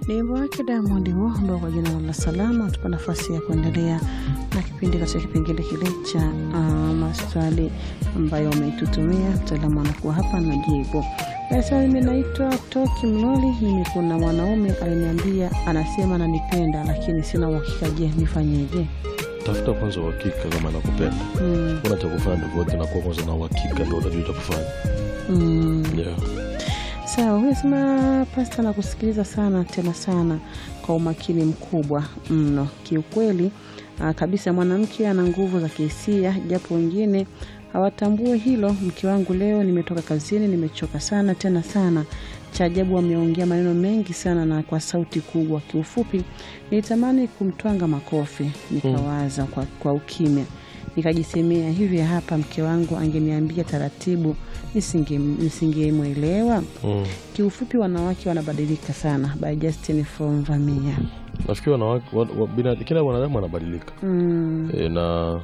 Ni wimbo wake Diamond huo ambao kwa jina la Salama tupa nafasi ya kuendelea na kipindi katika kipengele kile cha uh, maswali ambayo wameitutumia. Mtaalamu anakuwa hapa na jibu. Sasa mimi naitwa Toki Mloli. Mimi kuna mwanaume aliniambia, anasema ananipenda, lakini sina uhakika. Je, nifanyeje? Tafuta kwanza uhakika kama nakupenda. Mm, Una cha kufanya tofauti na kuwa kwanza na uhakika, ndio utajua cha kufanya. mm. Yeah. Sawa, huyu sema pasta na kusikiliza sana tena sana kwa umakini mkubwa mno. Kiukweli ah, kabisa mwanamke ana nguvu za kihisia, japo wengine hawatambue hilo. Mke wangu leo nimetoka kazini, nimechoka sana tena sana. Cha ajabu ameongea maneno mengi sana na kwa sauti kubwa. Kiufupi nilitamani kumtwanga makofi, nikawaza kwa, kwa ukimya nikajisemea hivi, hapa mke wangu angeniambia taratibu nisinge- nisingemwelewa. Mm. Kiufupi, wanawake wanabadilika sana. By Justin from Vamia. Nafikiri wanawake wa, wa, bina, kila mwanadamu anabadilika Mm, e, na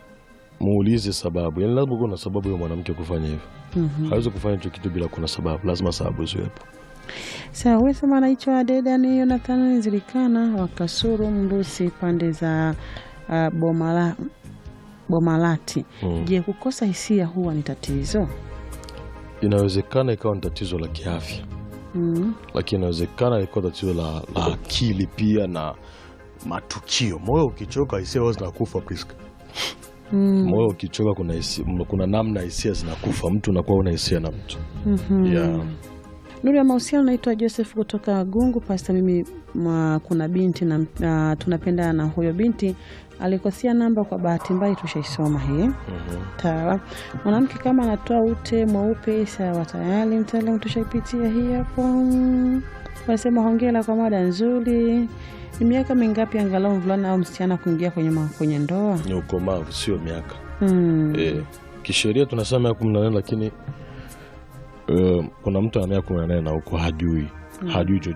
muulize sababu. Yani lazima kuwa na sababu ya mwanamke kufanya hivyo. mhm. Hawezi kufanya hicho kitu bila kuna sababu, lazima sababu ziwepo. Sawa, huyu sema anaitwa Dedan Jonathan Zilikana wa Kasuru Mrusi, pande za uh, Bomala, Bomalati. Mm. Je, kukosa hisia huwa ni tatizo? Inawezekana ikawa ni tatizo la kiafya, Mm, lakini inawezekana ikawa tatizo la, la akili pia na matukio. Moyo ukichoka hisia huwa zinakufa Priska. mm, Moyo ukichoka kuna, hisia- kuna namna hisia zinakufa, mtu unakuwa una hisia na mtu mhm. yeah. Nuru ya mahusiano, naitwa Joseph kutoka Gungu. Pasta, mimi ma, kuna binti na uh, tunapendana na huyo binti alikosea namba kwa bahati mbaya, tushaisoma hii Mhm. Sawa. Mwanamke kama anatoa ute mweupe, sawa, tayari mtaalamu, tushaipitia hii hapo. Mm. Wanasema hongera kwa mada nzuri. Ni miaka mingapi angalau mvulana au msichana kuingia kwenye, ma- kwenye ndoa? Ni ukomavu, sio miaka Hmm. e, kisheria tunasema miaka kumi na nane lakini e, kuna mtu ana miaka kumi na nane na huko hajui hajui chochote